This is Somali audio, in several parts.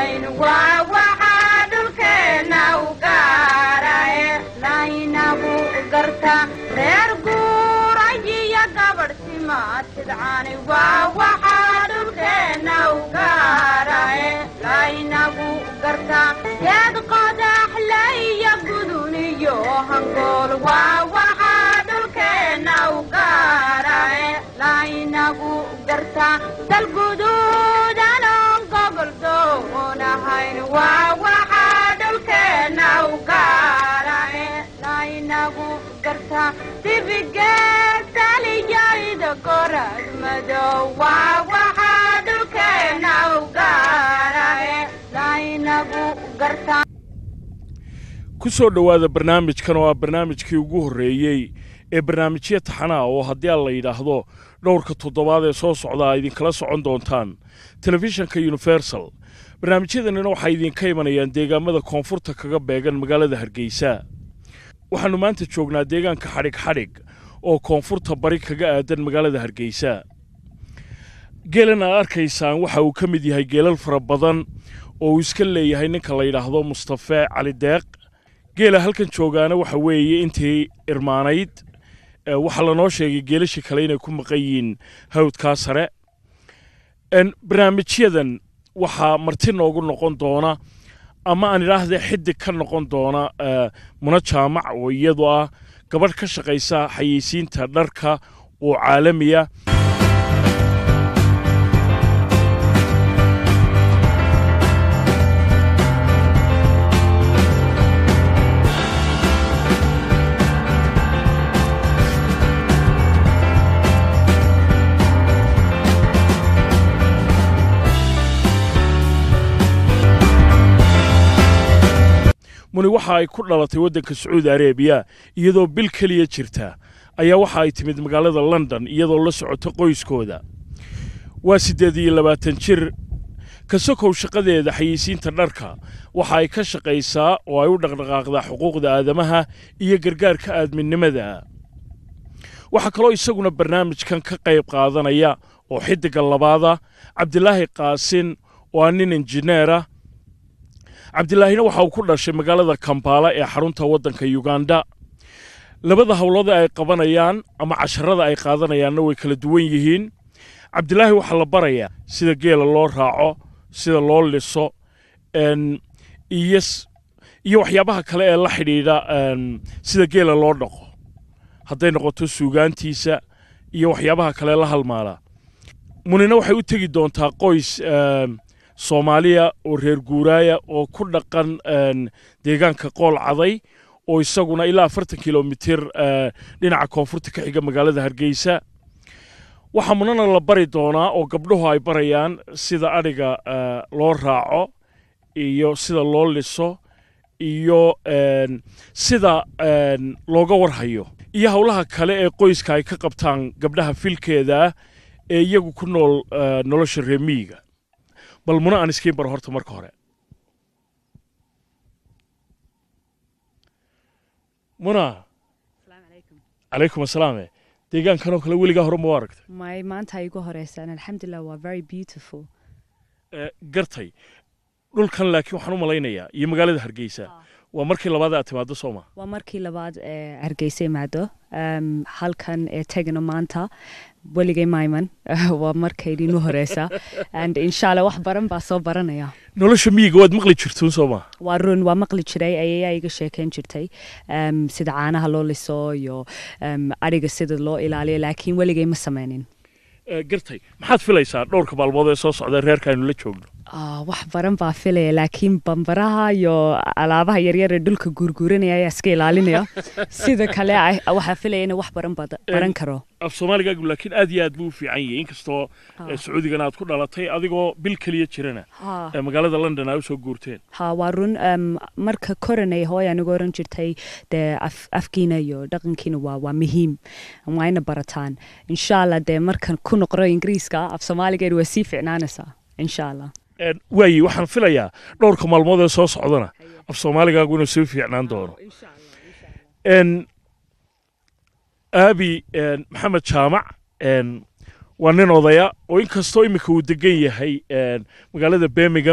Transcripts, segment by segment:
lahayn waa waxaa dhulkeenna u gaarae laynagu garta reer guurayiyo gabadh simaatidcani waa waxaa dhulkeenna u gaarae laynagu garta geed qodaxle iyo gudun iyo hangool waa waxaa dhulkeenna u gaarae laynagu garta dalguduudanon gobol doonahayn waa waxaa dhulkeenna u gaarae laynagu garta dibigeedtaliyayda gorad madow waa waxaa dhulkeenna u gaarae laynagu garta ku soo dhowaada barnaamijkan oo ah barnaamijkii ugu horreeyey ee barnaamijyo taxanaa oo haddii aan la yidhaahdo dhowrka toddobaad ee soo socda a idinkala socon doontaan telefishanka universal barnaamijyadanina waxay idinka imanayaan deegaamada koonfurta kaga beegan magaalada hargeysa waxaannu maanta joognaa deegaanka xadhig xadhig oo koonfurta bari kaga aadan magaalada hargeysa geelan aad arkaysaan waxa uu ka mid yahay geelal fara badan oo uu iska leeyahay ninka la yidhaahdo mustafe cali deeq geela halkan joogaana waxa weeye intii irmaanayd waxaa lanoo sheegay geelashii kale inay ku maqan yihiin hawdkaa sare barnaamijyadan waxaa marti noogu noqon doona ama aan idhaahde xidig ka noqon doona muna jaamac oo iyadu ah gabadh ka shaqaysa xayeysiinta dharka oo caalamiya muni waxa ay ku dhalatay waddanka sacuudi areebiya iyadoo bil keliya jirta ayaa waxa ay timid magaalada london iyadoo la socota qoyskooda waa siddeed iyo labaatan jir ka sokow shaqadeeda xayeysiinta dharka waxa ay ka shaqaysaa oo ay u dhaqdhaqaaqdaa xuquuqda aadamaha iyo gargaarka aadminimada waxaa kaloo isaguna barnaamijkan ka qayb qaadanaya oo xiddigga labaada cabdilaahi qaasin oo ah nin injineera cabdilaahina waxa uu ku dhashay magaalada kambaala ee xarunta waddanka yuganda labada howlada ay qabanayaan ama casharada ay qaadanayaanna way kala duwan yihiin cabdilaahi waxaa la barayaa sida geela loo raaco sida loo liso iyo waxyaabaha kale ee la xidhiidha sida geela loo dhaqo hadday noqoto suugaantiisa iyo waxyaabaha kale la halmaala munina waxay u tegi doontaa qoys soomaaliya oo reer guuraaya oo ku dhaqan deegaanka qool caday oo isaguna ilaa afartan kilomitir dhinaca koonfurta ka xiga magaalada hargeysa waxaa munana la bari doonaa oo gabdhuhu ay barayaan sida adhiga loo raaco iyo sida loo liso iyo sida looga warhayo iyo howlaha kale ee qoyska ay ka qabtaan gabdhaha filkeeda ee iyagu ku nool nolosha reemiyiga bal muna aan iskiin baro horta marka hore muna calaykum asalaame deegaankanoo kale weligaa hore ma u aragtay may maanta ay igu horeysaan alxamdulilah waa very beautiful gartay dhulkan laakiin waxaan u malaynayaa iyo magaalada hargeysa waa markii labaad aad timaado sooma waa markii labaad ee hargeysa imaado halkan ee tegano maanta weligay mayman waa markaydii nu horeysa and insha allah wax baran baa soo baranaya nolosha miyiga waad maqli jirtuun sooma waa run waa maqli jiray ayayaa iga sheekeyn jirtay sida caanaha loo liso iyo adhiga sida loo ilaaliyo laakiin weligay ma sameynin gartay maxaad filaysaa dhowrka maalmood ee soo socda reerka aynu la joogno wax baran baa filaya laakiin bambaraha iyo alaabaha yaryar ee dhulka guurguuranaya ayaa iska ilaalinaya sida kale waxaa filaya in wax baran baran karo af soomaaligaagu laakiin aad iyo aad buu u fiican yahay inkastoo sacuudigana aad ku dhalatay adigoo bil keliya jirana magaalada london aa usoo guurteen ha waa run marka koranay hooy anigu oran jirtay dee afkiina iyo dhaqankiina waa waa muhiim waa ina barataan insha allah dee markan ku noqro ingiriiska af soomaaligeed waa sii ficnaanaysaa insha allah waayi waxaan filayaa dhowrka maalmood ee soo socdana af soomaaligaagu inuu sii fiicnaan doono aabi maxamed jaamac waa nin odaya oo inkastoo iminka uu degan yahay magaalada birmingham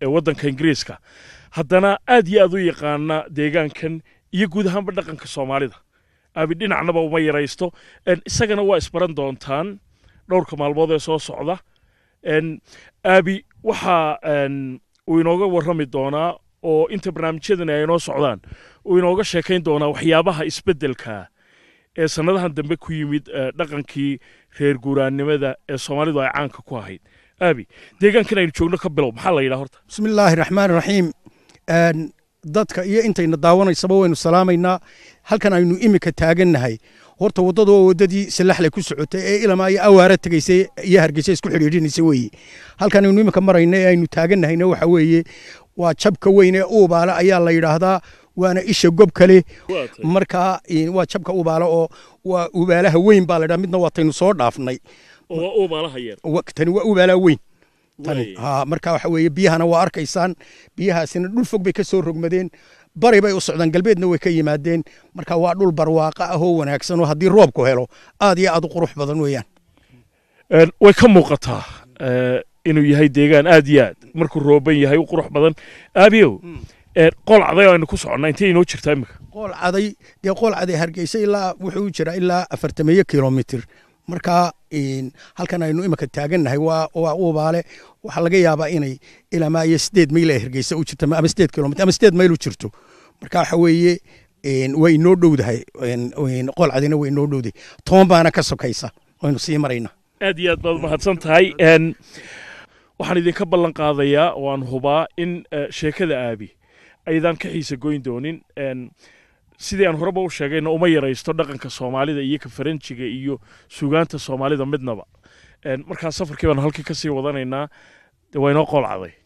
ee waddanka ingiriiska haddana aad iyo aad u yaqaana deegaankan iyo guud ahaanba dhaqanka soomaalida aabi dhinacnaba uma yaraysto En, isagana waa isbaran doontaan dhowrka maalmood ee soo socda En, aabi waxaa en, uu inooga warrami doonaa oo inta barnaamijyadani ay inoo socdaan uu inooga sheekayn doonaa waxyaabaha isbeddelka ee sannadahan dambe ku yimid eh, dhaqankii reer guuraannimada ee soomaalidu ay caanka ku ahayd aabi deegaankan aynu joogno ka bilow maxaa la yidhaha horta بسم الله الرحمن الرحيم Een, dadka iyo intayna daawanaysaba waynu salaamaynaa halkan aynu imika taagannahay horta waddadu waa waddadii salaxle ku socotay ee ilama iyo awaara tegaysay iyo hargeysa isku xidhiidhinaysa weeye halkan aynu imika marayna ee aynu taagannahayna waxa weeye waa jabka weyn ee uubaale ayaa la yidhaahdaa waana isha gob kale markaa een, waa jabka uubaale oo waa ubaalaha weyn baa la yidhaha midna waataynu soo dhaafnay oo waa uubaalaha yar Wa- tani waa ubaalaha weyn tani Waay. ha marka waxa weeye biyahana waa arkaysaan biyahaasina dhul fog bay ka soo rogmadeen bari bay u socdaan galbeedna way ka yimaadeen marka waa dhul barwaaqa ah oo wanaagsan oo haddii roobku helo aad iyo aad u qurux badan weeyaan En, way ka muuqataa eh, inuu yahay deegaan aad iyo aad markuu rooban yahay u qurux badan aabiyow en, qool caday aynu ku soconnaa intay inoo jirtaa imika qool caday dee qool caday hargeysa ilaa wuxuu jiraa ilaa afartameeyo kilomitir marka een, halkan aynu imika taagannahay waa waa ubaale waxaa laga yaabaa inay ilamaa iyo sideed mayl ee hargeysa u jirto ama sideed kilomitir ama sideed mayl u jirto marka waxa weeye een, way inoo dhowdahay een, een, qool cadina way inoo dhowdahay toban baana ka sokaysa waynu sii maraynaa aad iyo aad baad mahadsan tahay En, waxaan idinka ballan qaadayaa waan hubaa in eh, sheekada aabi aydan ka xiisa goyn doonin En, sidii aan horeba u sheegayna uma yaraysto dhaqanka soomaalida iyo ka faranjiga iyo sugaanta soomaalida midnaba En, markaa safarkii baan halkii kasii wadanaynaa dee waa inoo qool caday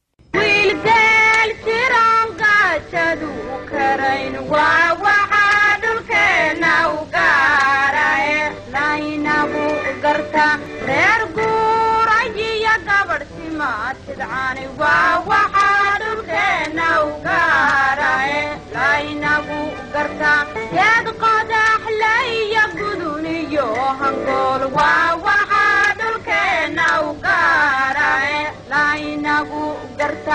wiilgeel jiraan gaajadu karayn waa waxaa dhulkeenna u gaarae laynagu garta reer guurayiyo gabadh simaatidcani waa waxaa dhulkeenna u gaarae laynagu garta geed qodaxle iyo gudun iyo hangool waa waxaa dhulkeenna u gaarae laynagu garta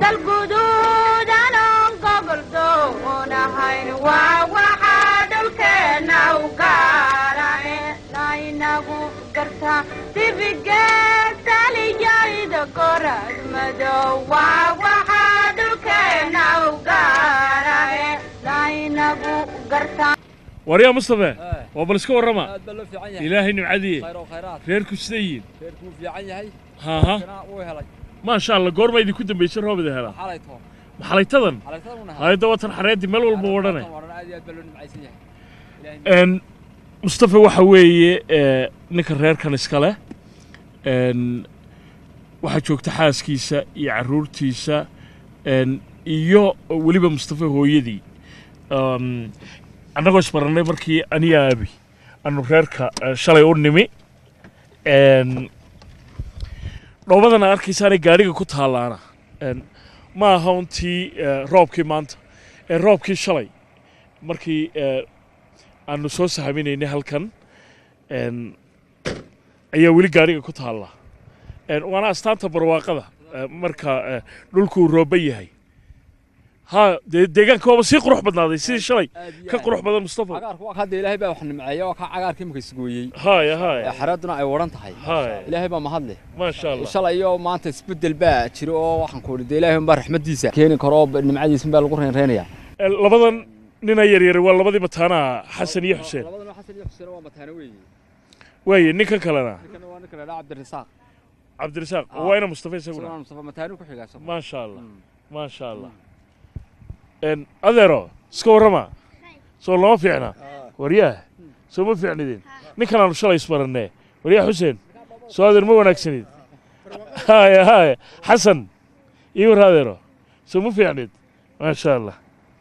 dalguduudanon gobol doonahayn waa waxaa dhulkeenna u gaarae laynagu garta dibigeedtaliyayda gorad madow waa waxaa dhulkeenna u gaarae laynagu garta waryaa mustafe waa bal iska warrama aad baa loo fiican yahay ilaahay nimcadiye khayr oo khayraad reerku siday yihiin reerku wuu fiican yahay haaha kana wuu helay maasha allah goorma idinku dambaysay roobida helaa xalay toon maxalaytadan xalaytadan una hayadda watan xareeddi meel walba odhanay waran aad iyo aad baa loo nimcaysan yahay ilaahay En, mustafa waxa weeye eh, ninka reerkan iska leh En, waxaa joogta xaaskiisa iyo carruurtiisa En, iyo weliba mustafa hooyadii Um, annagoo isbarannay markii aniga aabi anu reerka eh, shalay u nimi En, dhoobadan aad arkaysaanay gaadhiga ku taallaana En, ma aha untii eh, roobkii maanta ee roobkii shalay markii eh, aanu soo sahaminaynay halkan En, ayaa weli gaadhiga ku taalla En, waana astaanta barwaaqada eh, marka eh, dhulkuu rooban yahay ha dee deegaanka waaba sii qurux badnaaday sidii shalay aad iyo ka aad. qurux badan mustafa cagaarku waa ka hadda ilaahay baa wax nimceeya waa ka cagaarka imika isgooyey haya ee haya xareeduna ay waran tahay haya ilaahay baa mahadle maasha allah shalay iyo maanta isbedel baa jiro oo waxaan ku idhi dee ilaahay unbaa raxmadiisa keeni karo oo nimcadiisa baa lagu reynreynaya Eh, labadan nina yaryar waa labadii mataanaha xasan iyo xuseen labadana xasan iyo xuseen waa mataana weeye waaye ninkan kalena ninkana waa ninka la dhaha cabdirasaaq cabdirasaaq Ah. waa ina mustafa isaguna isaguna mustafa mataanu ku xigaa isagu. maasha allah Mm. maasha allah En, adeero iska warrama soo lama fiicna waryaah soo ma fiicnidin ninkan aanu shalay isbarannee waryaah xuseen soo adeer ma wanaagsanid haya haya xasan ii war adeero soo ma fiicnid maasha allah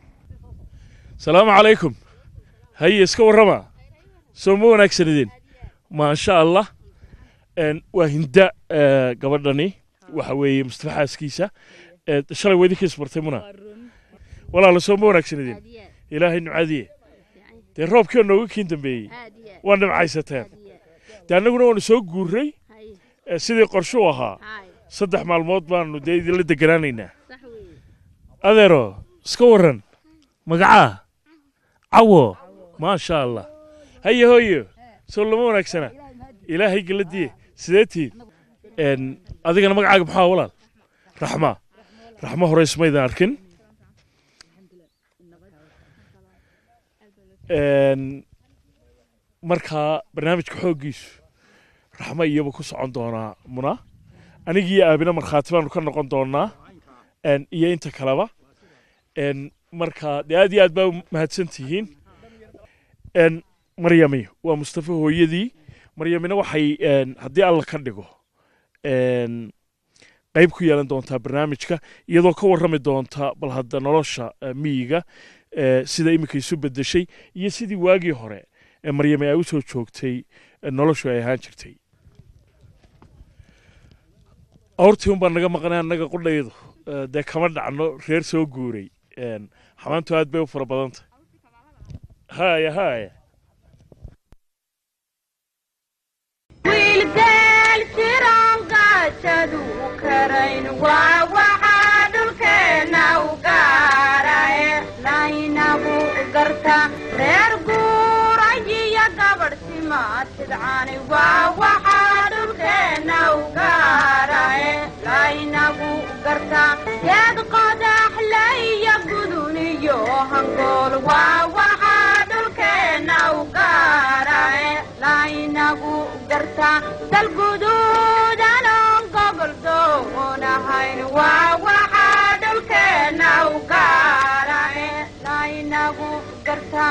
salaamu calaykum haye iska warrama soo ma wanaagsanidin maasha allah En, waa hinda eh, gabadhani waxa weeye mustafa xaaskiisa Eh, shalay waa idinka isbartay muna walaala soo ma wanaagsanidin ilaahay nimcadiye dee roobkii oo nooga kiin dambeeyey waa nimcaysateen dee annaguna waanu soo guurray eh, sidii qorshu ahaa saddex maalmood baanu dee idinla deganaanaynaa adeero iska warran magacaa cawo maasha allah haye hooyo soo lama wanaagsana ilaahay geladiye sidee tiid Een, adigana magacaaga maxaa walaal raxma raxma hore ismaydan arkin Een, markaa barnaamijka xooggiisu raxma iyaba ku socon doonaa muna anigii aabina markhaati baanu ka noqon doonaa Een, iyo inta kaleba Een, marka dee aad iyo aad baa u mahadsan tihiin Een, maryami waa mustafa hooyadii maryamina waxay een, haddii alla ka dhigo een, qayb ku yeelan doontaa barnaamijka iyadoo ka warrami doonta bal hadda nolosha eh, miyiga eh, sida iminka isu bedeshay iyo sidii waagii hore ee maryami ay u soo joogtay eh, noloshu ay ahaan jirtay awrtii unbaa naga maqnay annaga qudhaydu eh, dee kama dhacno reer soo guuray Een, xamaantu aad bay u fara badantay haya haya wiilgeel siroon gaajadu karayn waa waxaa dhulkeenna u gaarae laynagu garta reer guurayiyo gabadh simaatidcani waa waxaa dhulkeenna u gaarae laynagu garta geed qodaxle iyo guduniyo hangool waa waxaa dhulkeenna u gaarae laynagu garta dalguduudanon gobol doonahayn waa waxaa dhulkeenna u gaarae laynagu garta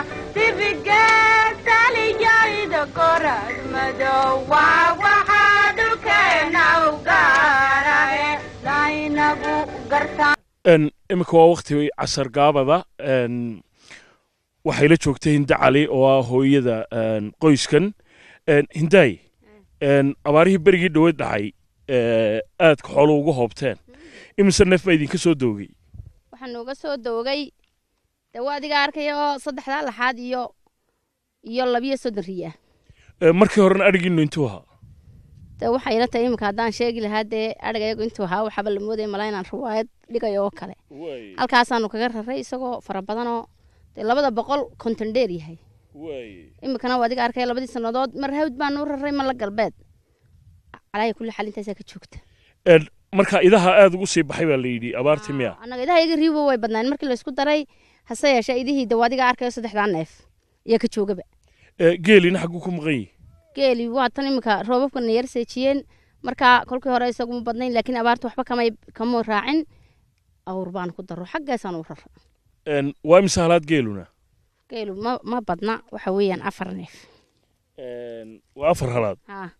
dibigeedaliyayda gorad madow waa waxaa dhulkeenna u gaarae laynagu garta Een, iminka waa wakti casar gaabada een, waxay la joogtay hinde cali oo ah hooyada een, qoyskan Een, hindaay een, abaarihii berigii dhaweyd dhacay ee, aadka xoolo uga hoobteen imise neef baa idinka soo doogay waxaan nooga soo doogay dee waa adiga arkaya oo saddexdaa laxaad iyo iyo labiyo soddon riya Ee, markii horena adhigiinu intuu ahaa dee waxay ila tahay iminka haddaan sheegi lahaa dee adhiga iyagu intuu ahaa waxaaba la moodaya malaa inaan riwaayad dhigayo oo kale halkaasaanu kaga raray isagoo fara badanoo dee labada boqol konton dheer yahay iminkana waa adiga arkaya labadii sannadood mar hawd baanu raray ma la galbeed calaaya kulli xal intaasaa ka joogta Een, marka idaha aad ugu sii baxay baa la yidhi abaartii miya annaga idaha iyaga riibo way badnaan markii laysku daray hase yeeshee idihii dee waa adiga arkayo saddexdaa neef iyo ka joogaba Ee, geelina xagguu ku maqan yihi geeli waa tan iminka roobabkana yar seejiyeen marka kolkii hore isaguma badnayn laakiin abaarta waxba kamay kama raacin awr baan ku daro xaggaasaan u rara Een, waa imise halaad geeluna geelu ma ma badna waxa weeyaan afar neef Een, waa afar halaad ha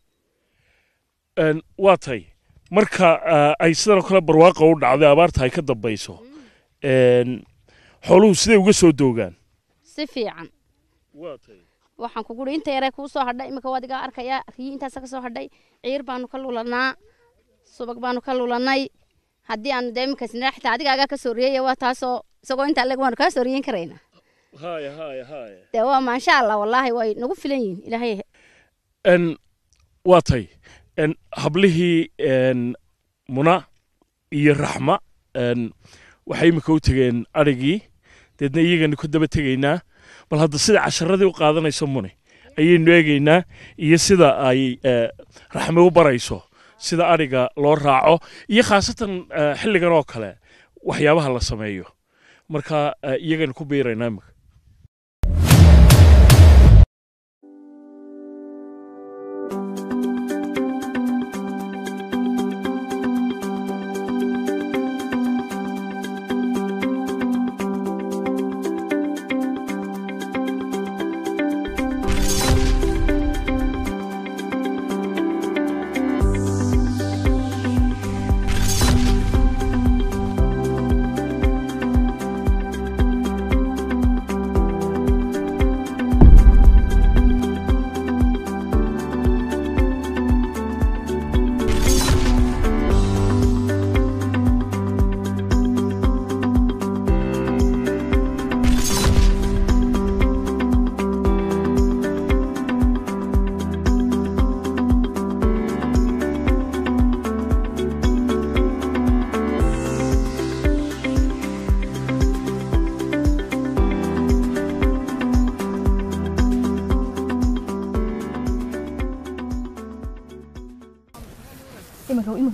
Een, waa tay marka ah, ay sidan oo kale barwaaqa u dhacday abaarta ay ka dambayso Een, xooluhu siday uga soo doogaan si fiican waa tay waxaan ku guri inta yaree kuu soo hadhay iminka waad iga arkaya riyi intaasa ka soo hadhay ciir baanu ka lulanaa subag baanu ka lulanay haddii aanu dee iminka sinaa xitaa adigaagaa ka soo riyaya waa taasoo isagoo intaa leg waanu kaa soo riyin karaynaa haya haya haya dee waa maasha allah wallaahi way nagu filan yihin ilaahay Een, waa tay Een, hablihii een, muna iyo raxma een, waxay iminka u tegeen adhigii deedna iyagana ku daba tegaynaa bal hadda sida casharadii u qaadanayso muni ayaynu eegaynaa iyo sida ay eh, raxme u barayso sida adhiga loo raaco iyo khaasatan eh, xilligan oo kale waxyaabaha la sameeyo marka eh, iyagana ku biiraynaa iminka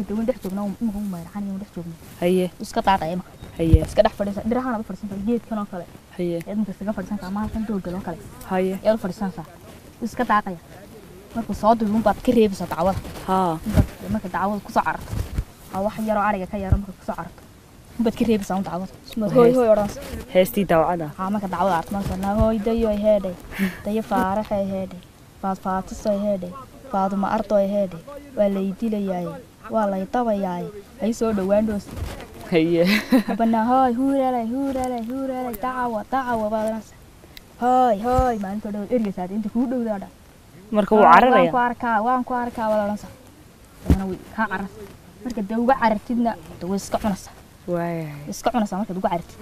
dawan dhex joogna imika u mayracan dhex joogna haye iska daaqaya imika haye iska dhex fadhiisa dhirahaan u fadhiisan kara geedkan oo kale haye eed marka iskaga fadhiisan kara maalkan doogal oo kale haye eed u fadhiisanaysaa iska daaqaya markuu soo duubin baad ka reebaysaa dacwada haa inbaad marka dacwada kusoo cararto aa wax yaroo ariga ka yaro marka kusoo cararto inbaad ka reebaysaa un dacwada ismaad hooy hooy odhanaysa heestii dawcada haa marka dacwada arto marka naa hooy dayoy heedhay dayo faaraxay heedhay faad faatisoy heedhay faaduma ardoy heedhay waa lay dilayaaye waa lay dabayaaye hay soo dhowaan dhoos haye abanaa hooy huuralay huuralay huuralay dacawa dacawa baad odhanaysa hooy hooy maalinta dhow ergeysaad inta kuu dhowdaa dhan marka wuu waan ku cararaya arkaa waan ku arkaa baad odhanaysa dabana way kaa cararsa marka dee uga carartidna de way iska cunaysaa waaya way iska cunaysaa markaad uga carartid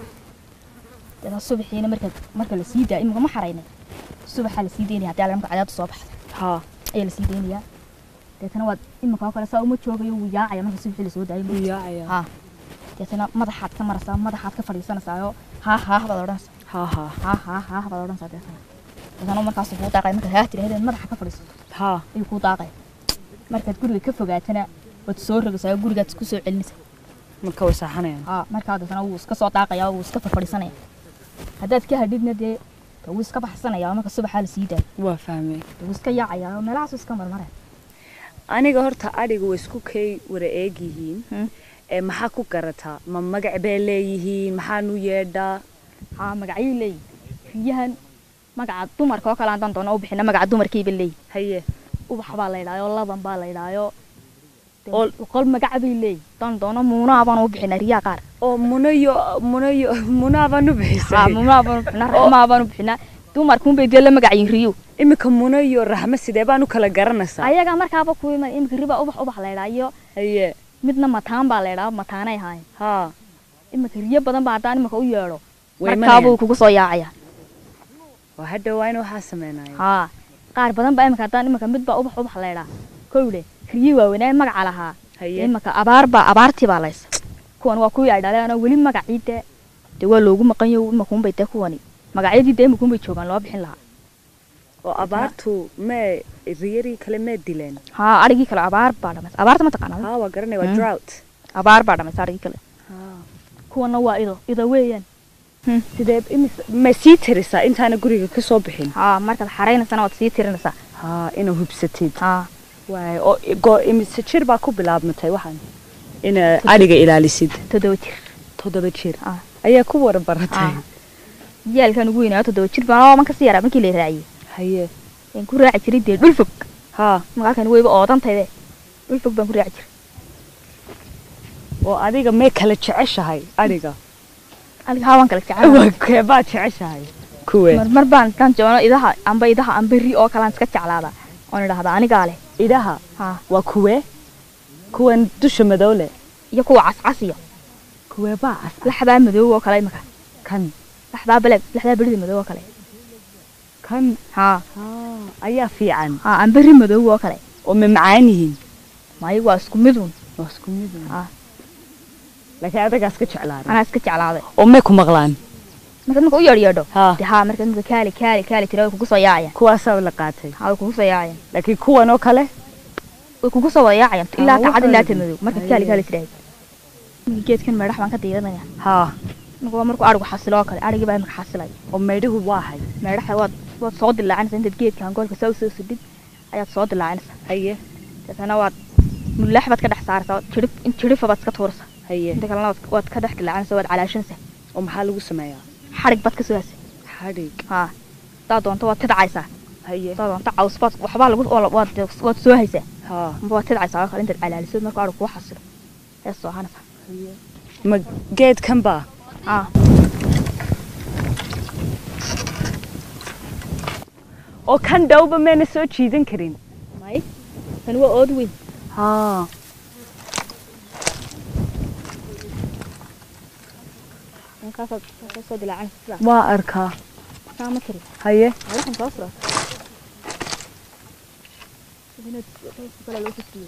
dada subaxiina marka marka la sii daa imika ma xaraynay subaxaa la sii daynaya haddii marka cadaabta soo baxda haa ayaa la sii daynayaa deetana waad imika oo kale saa uma joogayo wuu yaacaya marka subaxii lasoo daayo wuu yaacaya haa deetana madaxaad ka maraysaa madaxaad ka fadhiisanaysaayoo haa haa baad odhanaysaa haa haa haa haa haa baad odhanaysaa deetana deetana markaas kuu daaqaya markaad haa tiraahdeed madaxa ka fadhiisato haa ayuu kuu daaqaya markaad guriga ka fogaatana waad soo rogaysaa gurigaad ku soo celinaysaa marka way saaxanayaan haa markaa deetana wuu iska soo daaqaya wuu iska fadhiisanaya haddaad ka hadhidna dee dee wuu iska baxsanaya marka subaxaa la sii daayo waa fahmay dee wuu iska yaacaya oo meelahaasu iska marmaraya aniga horta adhiga way isku kay wara eeg yihiin Hmm. ee maxaa ku garataa ma magac bay leeyihiin maxaanu yeedhaa haa magacyay leeyihin riyahan magaca dumarka oo kale haddaan doono u bixina magaca dumarkayba leeyihin haye ubax baa la yidhaayo laban baa la yidhaayo Oo- boqol magaca bay leeyihin haddaan doono muunaa baan u bixina riyaa qaar oo munayo munayo munaa baan u haa bixisay muunaa baan u bixina raxmaa baan u bixina dumarkuunbay dee la magacayin riyo iminka munayo raxmo sidee baan u kala garanaysaa ayaga markaaba ku iman imika riba ubax ubax la yidhaayo haye midna mataan baa la yidhaa mataanay ahaayeen haa imika riyo badan baa haddaan imika u yeedho way markaabuu imanayaan kugu soo yaacaya waa hadda waa in waxaa sameynaya haa qaar badan baa imika haddaan imika midbaa ubax ubax la yidhaa kowle riyo waaweynaa magaca lahaa haye imika abaar baa abaartii baa laysa kuwan waa kuwii ay dhaleen oo weli magacii dee dee waa loogu maqan yahay imakuunbay dee kuwani magacyadii dee imakuunbay joogaan loo bixin lahaa oo abaartu mee riyarii kale mee dileen haa arigii kale abaar baa dhamaysa abaarta ma taqaanaa haa waa garanaya waa Mm. drought abaar baa dhamaysa arigii kale haa kuwana waa ido ido weeyaan sidee imis ma sii tirisaa intaana guriga ka soo bixin haa markaad xaraynaysana waad sii tirinaysaa haa inaa hubsatid haa waay oo go imise jir baa ku bilaabmatay waxaan ina adhiga ilaalisid toddoba jir toddoba jir Ah. ayaa ku wara baratay Ah. yaalkan ugu weynaa toddoba jir baan oo man kasii yaraa markii la raaciyey haye waan ku raaci jiray dee dhul fog haa magaalkan weyba oodantayde dhul fog baan ku raaci jiray oo adiga mee kala jeceshahay adhiga adiga haa waan kala jecel waa keebaa jeceshahay kuwe marmar baan intaan joono idaha amba idaha amba ri oo kalaan iska jeclaada oon idhahdaa anigaa leh idaha haa waa kuwe kuwan dusha madow leh iyo kuwa cascasiyo kuweebaa as laxdaa madow oo kale imika kan laxdaa beleg laxdaa berida madow oo kale kan haa haa ayaa fiican haa amba ri madow oo kale oo ma macaan yihiin maayo waa isku midun waa isku mid un. Ah. laakiin adagaas ka jeclaaday anaa iska jeclaaday oo may ku maqlaan markaad marka u yeedhyeedho haa dee haa markaad marka kaali kaali kaali tira way kugu soo yaacayaan kuwaasaa la qaatay haa way kugu soo yaacayaan laakiin kuwan oo kale way kugu soo wada yaacayaan ilaa Ah, kacad waxaa ilaa la ta yidhi. madow markaad Haye. kaali kaali tiraahid marka geedkan meedhax baan ka diiranaya haa marka waa markuu arigu xasilo oo kale arigii baa imika xasilay oo meydhihu waa hay meedhaxa waad waad soo dilaacinaysaa intaad geedka hangoolka saa usoo sudhid ayaad soo dilaacinaysaa haye deetana waad mulaax baad ka dhex saaraysaa waad jirif in jirifa baad iska tuuraysaa haye inta kalena waad- waad ka dhex dilaacinaysaa waad calaashanaysaa oo maxaa lagu sameeyaa xadhig baad ka soo hasay xadhig haa haddaad doonto waad tidcaysaa haye haddaad doonto caws baad waxbaa lagu oo la- waad waad soo haysaa haa amba waad tidcaysaa oo kale intaad calaaliso markuu arigu kuu xasilo ayaad soo hanaysaa ma geedkan baa haa oo kan dhowba mayna soo jiidan karin may tani waa ood weyn haa markaasaad markaad soo dilaacinaysa sidaa waa arkaa saa ma tiri haye waxaan soo fura inaad kale loo fasiyo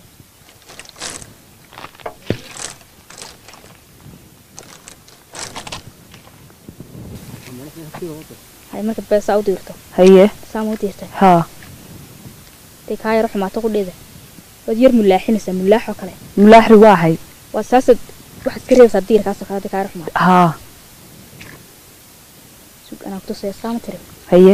hay markaad beesaa u diirto haye saa ma u diirtay haa dee kaa yaro xumaato ku dhida waad yar mulaaxinaysaa mulaax oo kale mulaaxri waa hay waa saasaad waxaad iska reebaysaa diirkaasoo kale hadii kaa ruxmaa haa sug anaa kutusaya saama tiri haye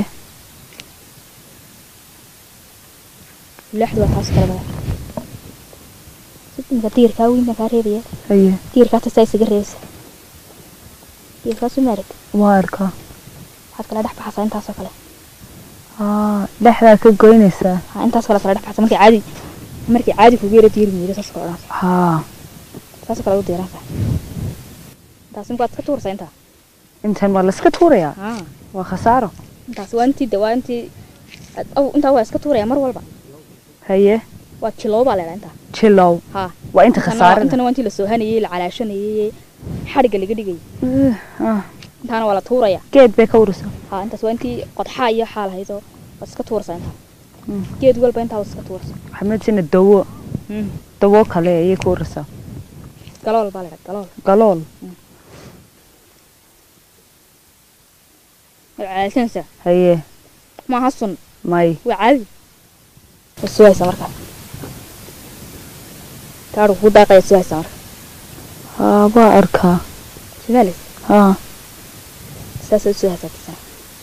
mulaaxdu waa taas kale madax sug imika diirkaa weyn baan kaa reebaya haye diirkaata saa isaga reebaysa diirkaasu maarag waa arkaa waxaad kala dhex baxaysaa intaasoo kale haa dhexdaa ka goynaysaa haa intaas kale kala dhex baxaysa markii caadi markii caadi kugu yara diiri miiro saas kale odhanaysa haa saasoo kale u diiranaysaa intaas imika waad iska tuuraysaa intaa intan waa layska tuurayaa haa waa khasaaro intaas waa intii de waa intii aad- aw intaa waa iska tuuraya mar walba haye waa jilow baa leedaha intaa jilow haa waa inta intana waa- khasaarada intana waa intii la soohanayey la calaashanayey xadhigga laga dhigayay Ah, intaana waa la tuuraya geed bay ka urisa haa intaas waa intii qodxaa iyo xaal haydo waad iska tuuraysaa intaa Mm. geed walba intaa waad iska tuuraysaa xamedsina dawo dawo kale ayay ka urisa galool baa leedaha galool galool waad calaashanaysaa haye maaha sun may waa caadi waad sugaysaa markaa gaadhu kugu daaqaya sugaysaa marka haa waa arkaa sidaales haa saasaad sugaysaa tisana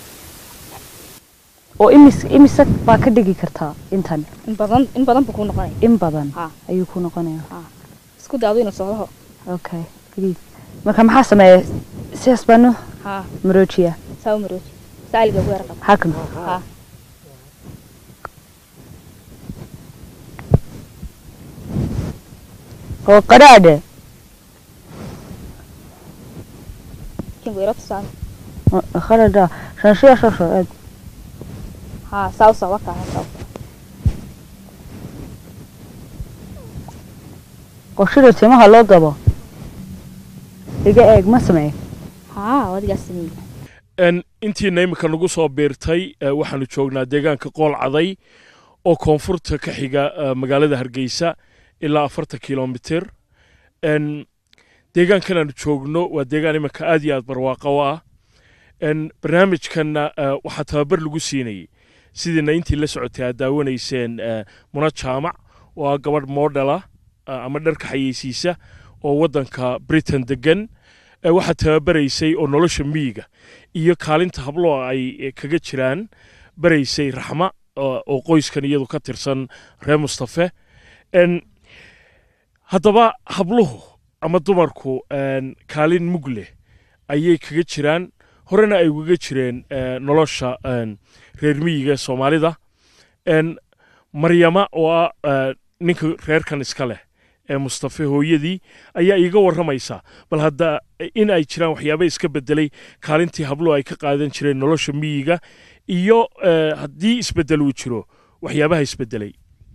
oo imis imisa baa ka dhigi kartaa intan in badan in badan buu kuu noqonaya in badan haa ayuu ku noqonayaa isku daado inuu socdaho okay please marka maxaa sameeya sidaas baanu haa maroojiya saa u marooji saaliga ugu yara qaba hakan haa oo qadhaadhe kingu yaro tusaan qadhaadha shanshiya shasho eeg haa saa u soo wakaa haa saa u soo qoshida timaha loo dabo iga eeg ma sameey haa wadigaas sameeyey n intiina imika nagu soo biirtay eh, waxaanu joognaa deegaanka qool caday oo koonfurta ka xiga eh, magaalada hargeysa ilaa afartan kilomitir n deegaankan aanu joogno waa deegaan imika aad iyo aad barwaaqo u ah n barnaamijkanna eh, waxaa tababar lagu siinayey sidiina intii la socotay aad daawanayseen eh, muna jaamac oo ah gabadh moodhala ama dharka xayeysiisa oo waddanka britain degan eh, waxaa tababaraysay oo nolosha miyiga iyo kaalinta hablo ay eh, kaga jiraan baraysay raxma oo oo qoyskan iyadu ka tirsan reer mustafe n haddaba habluhu ama dumarku n kaalin mug leh ayay kaga jiraan horena ay ugaga jireen eh, nolosha n reer miyiga soomaalida n maryama oo ah eh, ninka reerkan iska leh ee mustafe hooyadii ayaa iiga warramaysa bal hadda in ay jiraan waxyaaba iska bedelay kaalintii habluhu ay ka qaadan jireen nolosha miyiga iyo eh, haddii isbedel uu jiro waxyaabaha isbedelay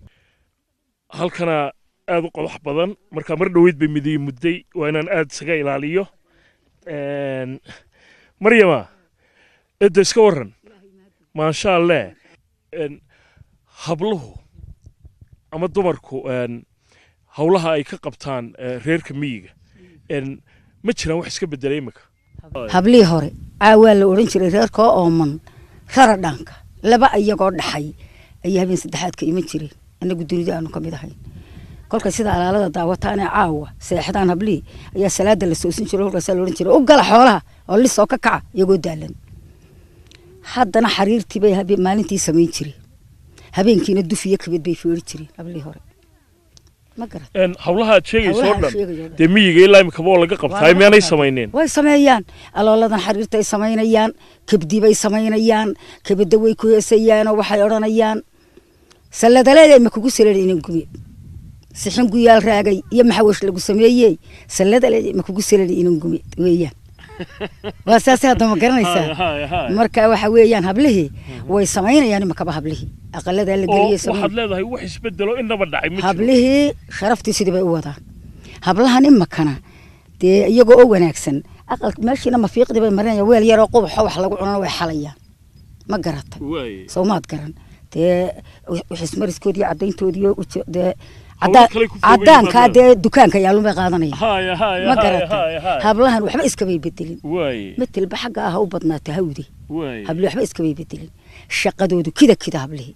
halkana aad u qodax badan marka mar dhoweyd bay midiyi mudday waa inaan aad isaga ilaaliyo En, maryama edda iska warran maasha alleh En, habluhu ama dumarku en, howlaha ay ka qabtaan eh, reerka miyiga En, ma jiraan wax iska bedelay imika hablihii hore caawaa la odhan jiray reerkoo ooman rara dhaanka laba iyagoo dhaxay ayay habeen saddexaadka iman jireen annagu dunida aanu ka mid ahayn kolka sida alaalada daawataanee caawa seexdaan hablihii ayaa salaada la soosin jiray kolkaasaa la odhan jiray u gala xoolaha oo lisoo ka kaca iyagoo daalan haddana xariirtii bay habe- maalintii samayn jireen habeenkiina duf iyo kabid bay feeri jireen hablihii hore ma garat En, howlaha aad sheegayso oo Hawlaha dhan sheegayo dhan. dee miyiga ilaa imikaba oo laga qabtaa laga miyaanay qabtaa. samayneen way sameeyaan alooladan xariirtay samaynayaan kabdi bay samaynayaan kabada way ku heesayaanoo waxay odhanayaan salladaleeday ma kugu salada inan gume sixin guyaal raagay iyo maxawash lagu sameeyey salladaleeday ma kugu salada inan gume weeyaan waa saasay hadda ma garanaysaa Haya, haya. marka waxa weeyaan hablihii way samaynayaan imakaba hablihii aqaladaa la oo geliyey waxaad leedahay wax isbedelo inaba dhacay ma jiro hablihii sharaftii sidii bay u wadaan hablahan imakana dee iyagoo oo wanaagsan aqal meeshiina mafiiqdii bay marinayaan weel yaroo qubaxo wax lagu cunana way xalayaan ma garata Waaye. soomaad garan dee wixismariskoodii caddayntoodii dee Hawlo cadaan- kale ku fogeeyeen cadaankaa baad dee dukaanka yaalun bay qaadanayaan haya haya ma haya garata haya haya hablahan waxba iskamay bedelin waaye matelba xagga ah ha u badnaata hawde waaye habli waxba iskamay bedelin shaqadoodu kida kida hablihii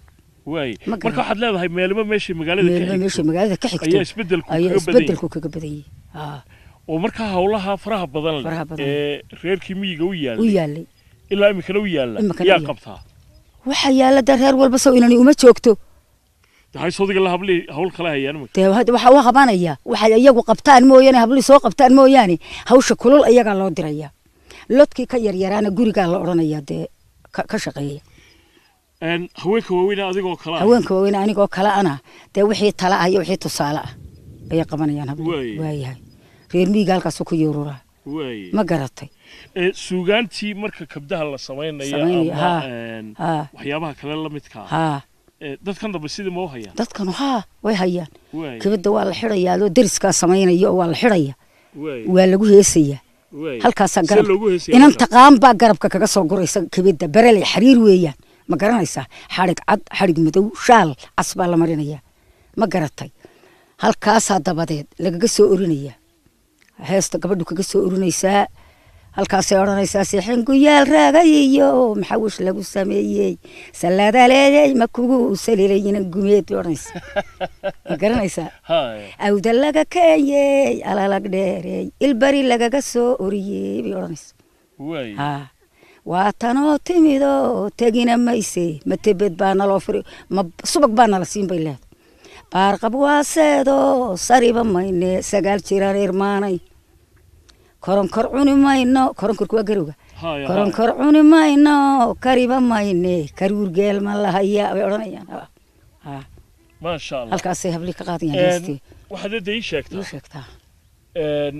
waay Ma marka garan. waxaad leedahay meelba meeshii magaalada meelba ka meesha xigto magaalada ka xigto ayaa isbeddelku ayaa kaga badan yahay isbedelku kaga badan yahay Haa, oo markaa hawlaha faraha badan leh Faraha badan. ee reerkii miyiga u u yaallay yaalay ilaa iminkana u yaalla Iminkana u yaa yaalla. qabtaa waxa yaala dee reer walba sow inani uma joogto dahay sodiga la hablii hawl kala hayaan iminka dee hadda waxaa u qabanaya waxay iyagu qabtaan mooyaane hablii soo qabtaan mooyaane hawsha kulul iyagaa loo diraya lodkii ka yaryaraana gurigaa la odhanaya dee ka ka shaqeeya Een, haweenka waaweyn adigoo kala ah haweenka waaweyn anigoo kale ana dee wixii tala ah iyo wixii tusaale ah ayay qabanayaan Waay. hablii waayahay reer miyiga halkaasuu ku yuururaa waay ma garatay Ee, suugaantii marka kabdaha la samaynayo Samaynaya, ama haa. een, haa waxyaabaha kale la midka ah haa ee, dadkan dambe sidii ma u hayaan dadkanu haa way hayaan waay kibadda waa la xidhayaa adoo deriskaa samaynaya oo waa la xidhaya waay waa lagu heesayaa waay halkaasaa See garab loogu heesaya inan marka? taqaan baa garabka kaga soo guraysa kibidda bereley xariir weeyaan ma garanaysaa xadhig cad xadhig madow shaal cas baa la marinayaa ma garatay halkaasaa dabadeed lagaga soo orinaya heesta gabadhu kaga soo orinaysaa halkaasay odhanaysaa sixin guyaal raagay iyo maxawish lagu sameeyey salaadaleeyey ma kugu saliilayinan gumeed bay odhanaysaa ma garanaysaa Haay. awda laga keenyey alalag dheerey ilbari lagaga soo oriyey bay odhanaysaa waay haa waa tanoo timidoo tegina mayse matebed baa naloo firi ma subag baa nala siin bay leedahay baarqab waaseedoo sariba mayne sagaal jiraan irmaanay koronkor cuni mayno koronkorku waa garowga Haay, haay. koronkor cuni mayno kariba mayne karuur geel ma lahaya bay odhanayaan Haa. haa maasha allah halkaasay habli ka qaadayaan Een, heestii waxaad hadda ii sheegtaa ii sheegtaa een,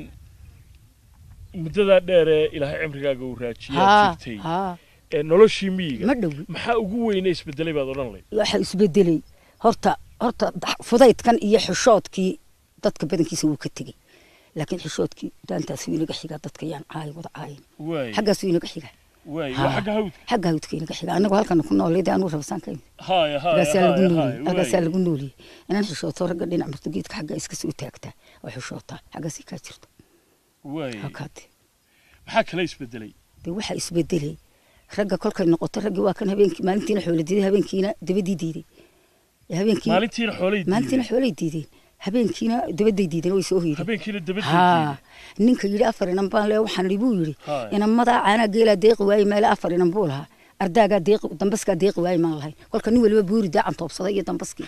muddadaa dheer ee ilaahay cimrigaaga uu raajiyaa haa jirtay haa ee noloshii miyiga ma dhowi maxaa ugu weyne isbedelay baad odhan layd waxa isbedelay horta horta dax- fudaydkan iyo xishoodkii dadka badankiisa wuu ka tegey laakiin xishoodkii daantaasuu inaga xigaa dadka yaan caayi wada caayin waay xaggaasuu inaga xigaa waay Haa. waa xagga hawdka xagga hawdka inaga xigaa annagu halkana ku noolay anuu rabasaan ka haaya haaya agaasaa lagu haaya nooliyey haaya agaasaa waay lagu nooliyey inaan xishooto ragga dhinac marto geedka xagga iska soo taagtaa oo xishootaa xaggaasii kaa jirto waay halkaate maxaa kale isbedelay dee waxaa isbedelay ragga kolkay noqoto raggii waa kan habeenkii maalintiina xoola diiday habeenkiina dabadii diiday habeenkii maalintiina xoolay maalintiina diideen xoolay diideen habeenkiina dabaday diideen way soo hoydeen habeenkiina dabadii haa ninka yidhi afar inan baan lee waxaan idhi buu yidhi Haa. inamadaa caanaa geelaa deeqi waaye meele afar inan buu lahaa ardaagaa deeqi dambaskaa deeqi waaye maan lahayn kolka nin waliba buuri daacan toobsaday iyo dambaskii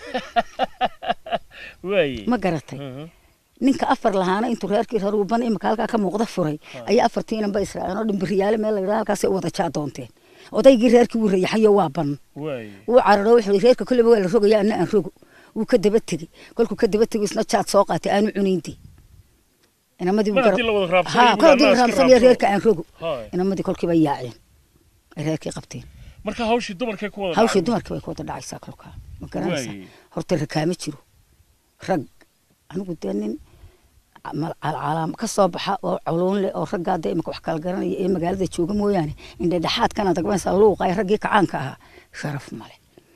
waay ma garatay ninka afar lahaana intuu reerkii raruuban imika halkaa ka muuqda furay ayaa afartii inan ba israaceen oo dhimbiriyaale meel la yidhaha halkaasay u wada jaa doonteen odaygii reerkii wuu rayaxayo waa ban waay wuu cararo wuxuu yidhi reerka kolleyba waa la rogaya anna aan rogo wuu ka daba tegey kolkuu ka daba tegey isna jaad soo qaatay aanu cunayntii inamadii mar haddii la wada raabsanayo haa kol haddii la iska raamsanayo raabsado. reerka aan rogo Haay. inamadii kolkiiba yaaceen ay reerkii qabteen marka hawshii dumarkay ku wada hawshii dhacday. dumarka bay ku wada dhacaysaa kolkaa ma garanaysaa Waay. horta rakaama jiro rag anigu dee nin mal- calcalaam ka soo baxa oo culuun leh oo raggaa dee imika wax kala garanaya ee magaalada jooga mooyaane indhedhexaadkana dagmaysaa luuqa ee raggii kacaanka ahaa sharaf male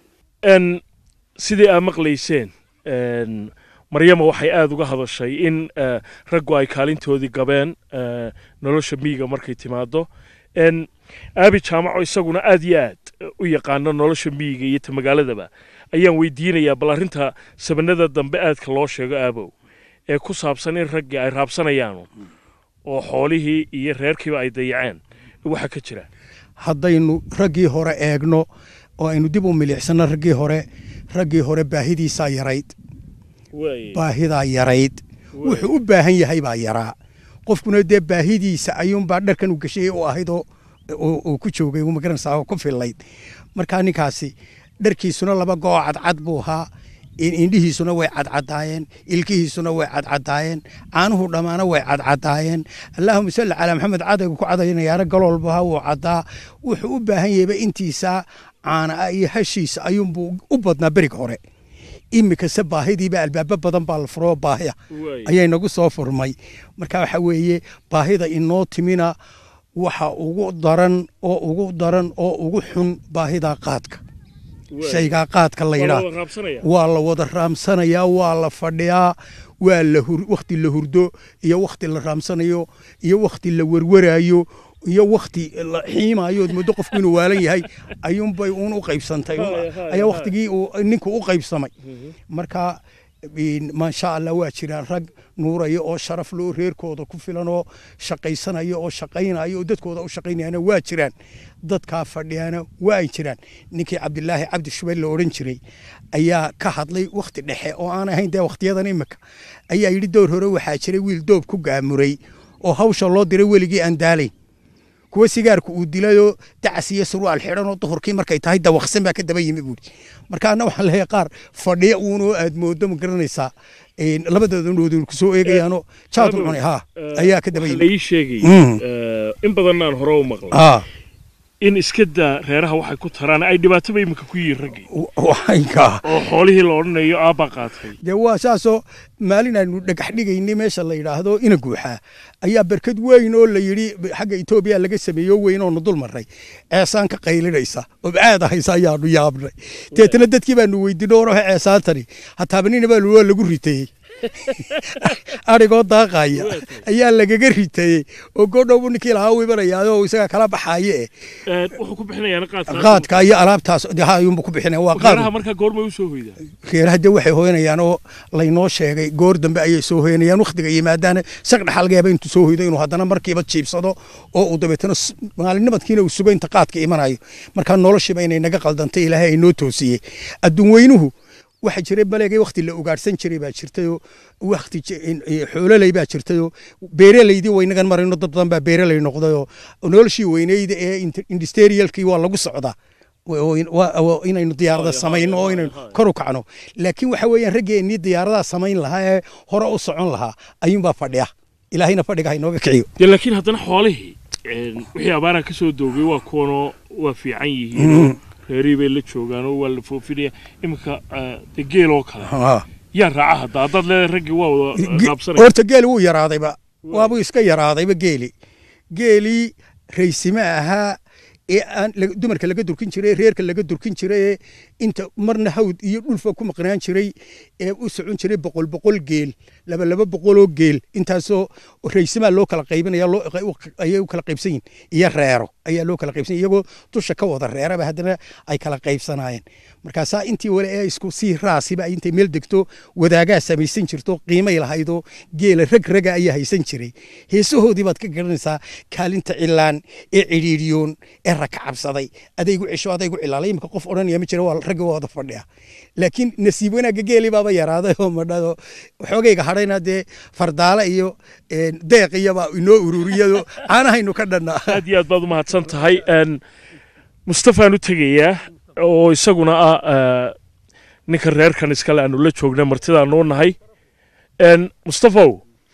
n sidii aa maqlayseen n maryama waxay aada uga hadashay in eh, raggu ay kaalintoodii gabeen eh, nolosha miyiga markay timaado n aabi jaamaco isaguna aad iyo aad u yaqaano nolosha miyiga iyo ta magaaladaba ayaan weydiinayaa bal arrinta sabanada dambe aadka loo sheego aabow ee ku saabsan in raggii ay raabsanayaan oo xoolihii iyo reerkiiba ay dayaceen waxa ka jira haddaynu raggii hore eegno oo aynu dib u milicsano raggii hore raggii hore baahidiisaa yarayd baahidaa yarayd wuxuu u baahan yahay baa yaraa qofkuna dee baahidiisa ayuunbaa dharkan u gashayay u ahayd oo oo- oo ku joogay ma garanaysaa oo ku fillayd markaa ninkaasi dharkiisuna laba goo cadcad buu ahaa in- indhihiisuna way cadcadaayeen ilkihiisuna way cadcadaayeen caanuhu dhammaana way cadcadaayeen allaahuma salli calaa maxamed cadaygu ku cadaynayaara galoolbaha wuu caddaa wuxuu u baahan yahayba intiisa caana ah iyo hashiisa ayuunbuu u badnaa beriga hore imikase baahidiiba albaabo badan baa la furoo baahya ayay nagu soo furmay marka waxa weeye baahida inoo timina waxa ugu daran oo ugu daran oo ugu xun baahida qaadka shaygaa qaadka la yidhaa waa la wada raamsanayaa waa la fadhiyaa waa la hur wakhti la hurdo iyo wakhti la raamsanayo iyo wakhti la werwaraayo iyo wakti la xiimaayood muddo qofku inuu waalan yahay ayuunbay uun u qaybsantay Haya, haya, ayaa haya. waktigii uu ninku u qaybsamay marka in- maasha allah waa jiraan rag nuuraya oo sharaf loo reerkooda ku filan oo shaqaysanaya oo shaqaynaya oo dadkooda u shaqaynayana waa jiraan dadkaa fadhiyana waa ay jiraan ninkii cabdilaahi cabdi shubeyl la odhan jiray ayaa ka hadlay wakti dhexe oo aan ahayn dee wakhtiyadan imika ayaa yidhi door hore waxaa jiray wiil doob ku gaamuray oo hawsha loo diray weligii aan daalayn kuwa sigaarku uu dilayoo dacas iyo surwaal xidhan oo duhurkii markay tahay dawaqsan baa ka daba yimi buuri marka anna waxaan leeyahay qaar fadhiya uunoo aad moodo ma garanaysaa een, labadooda noodun kusoo eegayaanoo jaadu cunay ha ayaa ka daba waxaa yimi la ii sheegay Mm. eh, in badan aan hore u maqlay ha in iska daa reeraha waxay ku taraan ay dhibaataba imika ku yihiin raggii waxaynkaa oo xoolihii la odhanayo aabbaa qaatay dee waa saasoo maalin aynu dhagax dhigaynay meesha la yidhaahdo ina guuxaa ayaa berkad weyn oo la yidhi xagga etoobiya laga sameeyo weyn oonu dul marray ceesaan ka qaylinaysa oo caada haysa ayaanu yaabnay deetana dadkii baanu weydiinay orohe ceesaantani hataabanina baa waa lagu ritayey arigoo daaqaya ayaa lagaga ritayey oo goodhowbu ninkii lahaa u imanayaaoo isaga kala baxaaye eh Eh, wuxuu ku bixinayaana qaadka qaadka iyo alaabtaas dee ha ayuunbu ku bixinaya waa qaad reeraha markaa goormay u soo hoydaa reeraha de waxay hooyanayaan oo laynoo sheegay goor dambe ayay soo hooyanayaan wakhtiga yimaadaana saq dhaxal laga yaaba intuu soo hoydo inuu haddana markiiba jiibsado oo uu dabeetana s- maalinimadkiina uu sugo inta qaadka imanayo markaa noloshiiba inay naga qaldantay ilaahay ay noo toosiyey adduun weynuhu waxa jiray baleegay wakhti la ugaadhsan jiray baa jirtayoo wakhti ji- in- in- xoololey baa jirtayoo beeraleydii waynagan marayno dad badan baa beeraley noqdayoo noloshii weyneyda ee industrialkii waa lagu socdaa oo in- waa- waa inaynu diyaarada samayno oo inaynu kor u kacno laakiin waxa weeyaan raggeennii diyaaradaha samayn lahaa ee hore u socon lahaa ayuunbaa fadhiya ilaahayna fadhiga ha inooga kiciyo dee laakiin haddana xoolihii een, wixii abaaraha ka soo doogay waa kuwanoo waa fiican yihiinoo reerihii bay la joogaanoo waa la foofinaya iminka eh, dee geel oo kale yaa raaca hadda haddaad leedahay raggii waa wada Ge- qaabsanaya horta geeli wuu yaraadayba waabuu iska yaraadayba geeli geelii raysime ahaa ee aan la- dumarka laga durkin jiray reerka laga durkin jiray ee inta marna hawd iyo dhulfa ku maqnaan jiray ee u socon jiray boqol boqol geel laba laba boqoloo geel intaasoo raysimaa loo kala qaybinaya loo- ayay u kala qaybsan yihin iyo reero ayaa loo kala qaybsan iyagoo dusha ka wada reeraba haddana ay kala qaybsanaayeen markaasaa intii wale ee isku sii raasiba ay intay meel degto wadaagaa samaysan jirto qiimay lahaydoo geela rag raga ayaa haysan jiray heesahoodii baad ka garanaysaa kaalinta cilaan ee cidhiidhiyoon ee raka cabsaday adaygu cisho adaygu cilaalay imika qof odhanaya ma jira waa ragga waa wada fadhiya laakiin nasiib wanaagga geelii baaba yaraaday oo madhado xoogayga hadhayna dee fardaale iyo een, deeq iyobaa inoo ururiyado caanahaynu ka dhannaa aad iyo aad baad u mahadsan tahay een, mustafaan u tegayaa oo isaguna ah eh, ninka reerkan iskale aanu la joogna martidaanu u nahay een, mustafow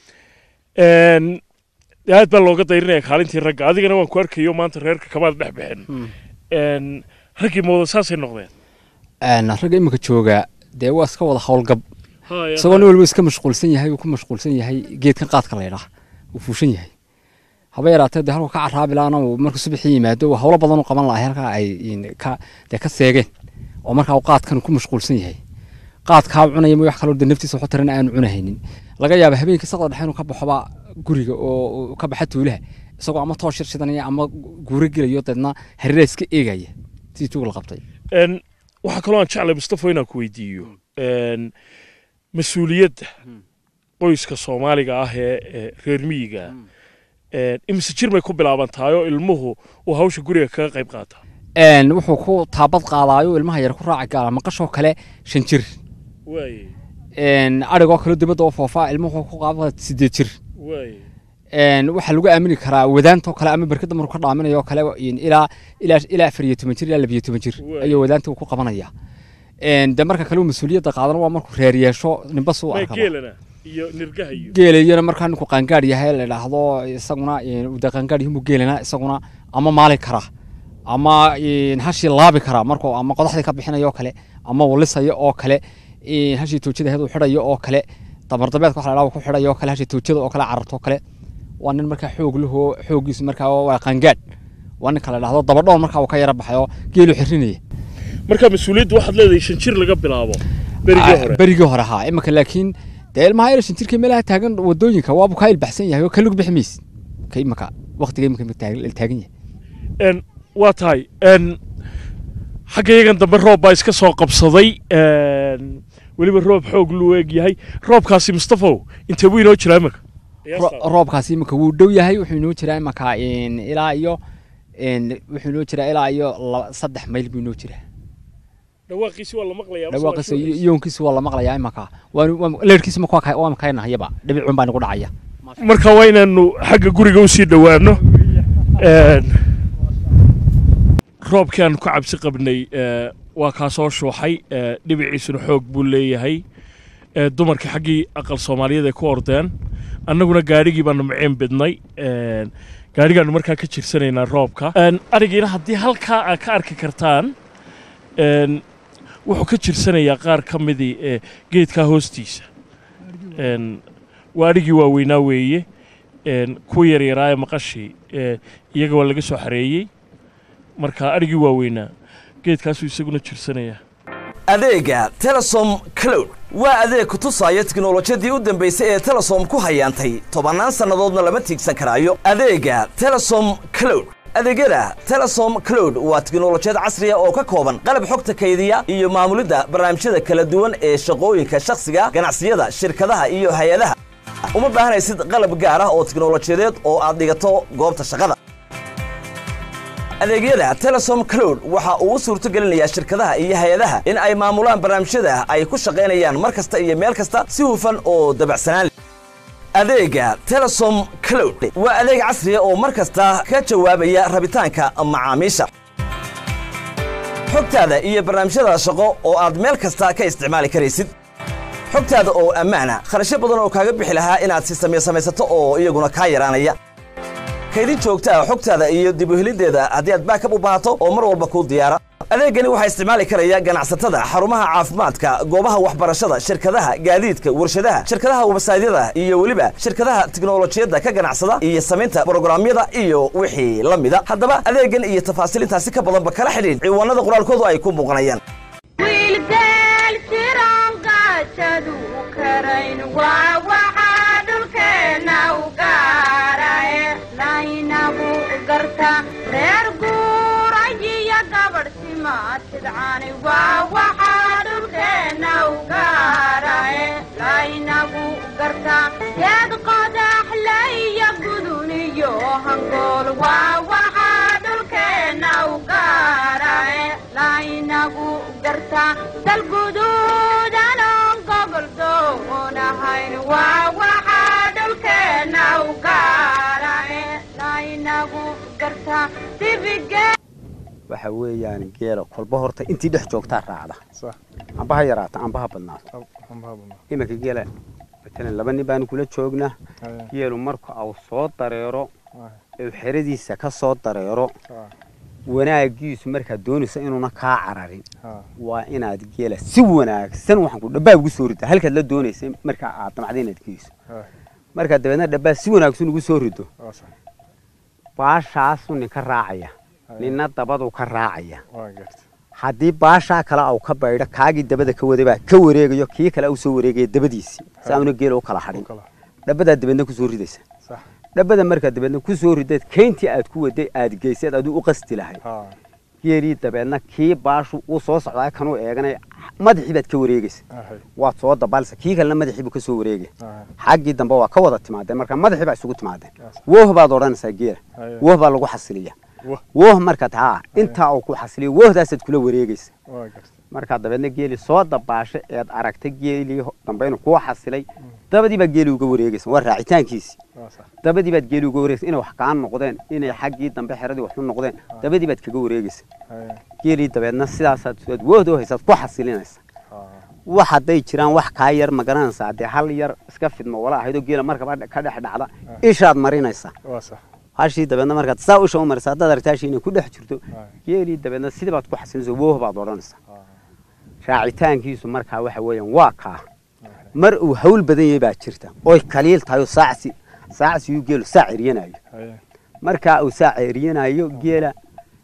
een, dee aad baa looga dayrinaya kaalintii ragga adigana waan ku arkayo maanta reerka kamaad dhex bixin een, raggii mooda saasay noqdeen Een, ragga imika jooga dee waa iska wada howlgab Haya, isagoo nin walba iska mashquulsan yahay uu ku mashquulsan yahay geedkan qaadka la yidhaah uu fuushan yahay haba yaraatee dee halku ka caraabi laana uu markuu subaxii yimaado uu howlo badan u qaban lahay halkaa ay in- ka dee ka seegeen oo markaa uu qaadkan ku mashquulsan yahay qaadkaa uu cunaya ma wax kaloo dee naftiisa waxu taran aanu cunahaynin laga yaaba habeenkii saqda dhexe inuu ka baxoba guriga oo uu ka baxa tuulaha isagoo ama toosh shir shidanaya ama guuro gelayo deedna hareeraha iska eegaya sidii tuug la qabtay een, waxaa kaloo aan jeclay mustafo inaan ku weydiiyo een, mas-uuliyadda qoyska soomaaliga ah ee ee reer miyiga een, imise jir bay ku bilaabantahay oo ilmuhu uu hawsha guriga kaga qayb qaata Een, wuxuu ku taabad qaadaayo ilmaha yar ku raaci gaala maqashoo kale shan jir waaye Een, adhigoo kale dibadda oo foofaa ilmuhu wuxuu ku qaaba sideed jir waaye Een, waxaa lagu aamini karaa wadaantoo kale ama berkada markuu ka dhaaminayo oo kale in ilaa ilaa ilaa afar iyo toban jir ilaa labiyo toban jir Waay. ayuu wadaanta uu ku qabanaya Een, de marka kale uu mas-uuliyadda qaadana waa markuu reer yeesho ninba suu Mee arkaba geelana iyo nirgaha iyo geelayana markaa ninku qaangaadh yahay la idhaahdo isaguna een, uu dee qaangaadh yahay muu geelana isaguna ama maali kara ama een, hashii laabi kara markuu ama qodaxdii ka bixinayo oo kale ama uu lisayo oo kale een, hashii toojada ahayd uu xidhayo oo kale dabardabeedka waxa la idhaha uu ku xidhayo oo kale hashii toojada oo kale cararto oo kale waa nin markaa xoog lahoo xooggiisu markaa waa qaangaadh waa ninka la idhaahdo dabadhoon markaa uu ka yara baxayo geelu xirinaya marka mas-uuliyadda waxaad leedahay shan jir laga bilaabo berigii hore berigii hore haa imika laakiin dee ilmaha yar shan jirka meelaha taagan wadooyinka waabu kaa ilbaxsan yahay oo kalug bixi maysid ka imika waqtiga imika la taagan yahay n waa tahay n xagga yagan dambe roob baa iska soo qabsaday n weliba roob xoog luu eeg yahay roobkaasi mustafow intee buu inoo jiraa imika Ro- roobkaasi imika wuu dhow yahay wuxuu inoo jiraa imika een, ilaa iyo een, wuxuu inoo jiraa ilaa iyo laba- saddex mayl buu inoo jiraa dhawaaqiisi waa la maqlayaa dhawaaqiisa iyo iyoonkiisa waa la maqlayaa imika leerkiisa imika waa ka- waa kaynahayaba dhibicun baa nagu dhacaya marka waa inaanu xagga guriga usii dhowaano N roobkii aanu ka cabsi qabnay eh, waa kaa soo shuuxay eh, dhibiciisuna xoog buu leeyahay Eh, dumarkii xaggii aqal soomaaliyeed ay ku ordeen annaguna gaadhigii baanu maceen bidnay N gaadhigaanu markaa ka jirsanaynaa roobka N arigiina haddii halkaa aad ka arki kartaan n wuxuu ka jirsanayaa qaar ka midii eh, geedkaa hoostiisa N waa adhigii waaweynaa weeye n kuwa yaryaraa ee maqashii eh, iyaga waa laga soo xareeyey marka adhigii waaweynaa geedkaasuu isaguna jirsanayaa adeega telesom cloud waa adeeg ku tusaya tiknolojiyadii u dambaysay ee telesom ku hayaantay tobannaan sannadoodna lama tiigsan karaayo adeega telesom cloud adeegyada telesom cloud waa tiknolojiyad casriya oo ka kooban qalab xogta kaydiya iyo maamulidda barnaamijyada kala duwan ee shaqooyinka shakhsiga ganacsiyada shirkadaha iyo hay-adaha uma baahanaysid qalab gaar ah oo tiknolojiyadeed oo aad dhigato goobta shaqada adeegyada telesom cloud waxa uu u suurto gelinayaa shirkadaha iyo hay-adaha in ay maamulaan barnaamijyada ay ku shaqaynayaan mar kasta iyo meel kasta si hufan oo dabacsanaan leh adeega telesom cloud waa adeeg casriya oo mar kasta ka jawaabaya rabitaanka macaamiisha xogtaada iyo barnaamijyada shaqo oo aad meel kasta ka isticmaali karaysid xogtaada oo ammaana kharashyo badan oo kaaga bixi lahaa inaad si samee samaysato oo iyaguna kaa yaraanaya kaydin joogta ah xogtaada iyo dib u heliddeeda haddii aad baakab u baahato oo mar walba kuu diyaara adeegani waxaa isticmaali karaya ganacsatada xarumaha caafimaadka goobaha waxbarashada shirkadaha gaadiidka warshadaha shirkadaha websaydyada iyo weliba shirkadaha tiknolojiyadda ka ganacsada iyo samaynta brograamyada iyo wixii la mida haddaba adeegan iyo tafaasiil intaasi ka badanba kala xidhiidh ciwaanada qoraalkoodu ay ku muuqanayaan wiilgeel siran gaajadu karayn waa waxaa dhulkeena u gaarae laynagu garta reer guurayiyo gabadh simaatidcani waa waxaa dhulkeena u gaarae laynagu garta geed qodaxleyo guduniyo hangool waa waxaa dhulkeena u gaarae laynagu garta dalguduudanon gobol doonahayn waa waxaa dhulkeena u gaarae laynagu garta dibige waxa weeyaan geela kolba horta intii dhex joogtaa raacda amba ha yaraata amba ha badnaato iminka geela matalan laba nin baanu kula joognaa geelu marka uu soo dareero uu xeradiisa ka soo dareero wanaagiisu markaad doonayso inuuna kaa cararin waa inaad geela si wanaagsan waxaan ku dhabbaa ugu soo rida halkaad la doonaysa marka aad damacda inaad geyso markaad dabeedna dhabbaa si wanaagsan ugu soo rido baashaasu ninka raacaya ninna dabadu ka raacaya haddii baashaa kale au ka baydho kaagii dabada ka waday baa ka wareegayo kii kale au soo wareegaya dabadiisii si auna geela u kala hadhin dhabbadaad dabeedna kusoo ridaysa dhabbada markaad dabeedna kusoo rideed keyntii aad ku waday aad geyseed aduu u qasti lahayd geelii dabeedna kii baashu uu soo socdaa kanuu eeganaya madaxii baad ka wareegaysa waad soo dabaalsa kii kalena madaxii buu ka soo wareegaya xaggii dambe waa ka wada timaadeen marka madaxii baa isugu timaadeen wooh baad odhanaysaa geela wooh baa lagu xasiliya wooh markaad haa intaa uu ku xasiliyo woohdaasaad kula wareegaysa markaa dabeedna geeli soo dabaasha eed aragtay geelii dambe inuu kuu xasilay dabadii baad geeli uga wareegaysa waa raacitaankiisii dabadii baad geeli uga wareegaysa inay wax kaa noqdeen inay xaggii dambe xeradii wax u noqdeen dabadii baad kaga wareegaysa geelii dabeedna sidaasaad aad woohda u haysaad ku xasilinaysa wax hadday jiraan wax kaa yar ma garanaysaa haddee hal yar iska fidmo wala ahaydoo geela markaba ka dhex dhacda ishaad marinaysaa hashii dabeedna markaad saa usha u marisa haddaad aragta hashii inay ku dhex jirto geelii dabeedna sidii baad ku xasilinaysa wooh baad odhanaysaa raacitaankiisu markaa waxa weeyaan waa kaa mar uu hawl badan yahay baa jirta oy kaliil tahay oo saacsi saacsiguu geelu saac eryanayo markaa uu saac eryanayo geela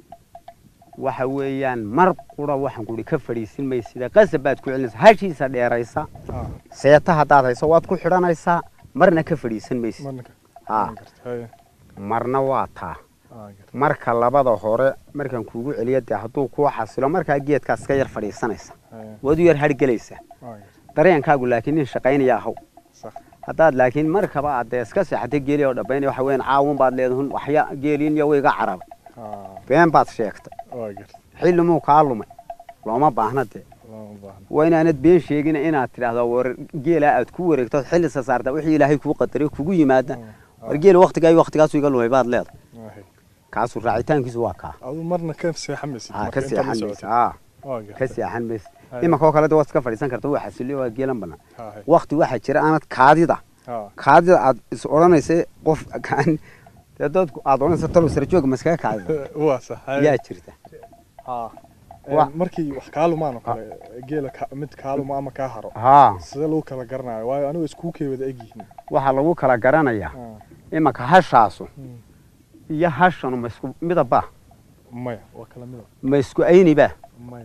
waxa weeyaan mar qura waxaan kuhi ka fadhiisin maysida qasab baad ku celinaysa hashiisa dheeraysa seeta haddaad hayso waad ku xidhanaysaa marna ka fadhiisan maysid ha marna waa taa marka labada hore markaan kuugu celiya dee hadduu kuu xasilo markaa geedkaas ka yar fadhiisanaysa waad u yar hargelaysaa dareenkaagu laakiin nin shaqaynaya ahaw haddaad laakiin markaba aad dee iska seexatay geeli oo dhabaynaya waxa weeyaan caawun baad leedahun waxya geeliin iyo wayga carabay been baad sheegtay xillimuu kaa lumay looma baahna dee waa inaanad been sheegin inaad tidhaahdo war geelaa aad ku wareegto xilli sasaarta wixii ilaahay kuu qadaray kugu yimaada war geel waktigaa iyo waktigaasu iga lumay baad leedahay kaasu raacitaankiisu waa kaa adu marna ka seexan maysid aa ka marka intaad la seexan socotid. maysa aa Waa ka gartay. seexan maysa Haya. imankoo kale de waad iska fadhiisan karta waa xasiliyo waa geelan banaan Haya. wakti waxaa jira aanad kaadida Haa. kaadida aad is odhanaysa qof kaan dee dadku aad odhanaysa talo sare jooga maskaga kaadida waa sax haya. yaa jirta Haa. Wa- Een, markii wax kaa lumaan oo kale geela ka- mid kaa luma ama kaa haro Haa. sidee lagu kala garanayo waayo anigu iskuu wada egyihiin waxaa lagu kala garanayaa imanka hashaasu iyo hashanu ma isku midaba maya waa kala mida ma isku ayniba maya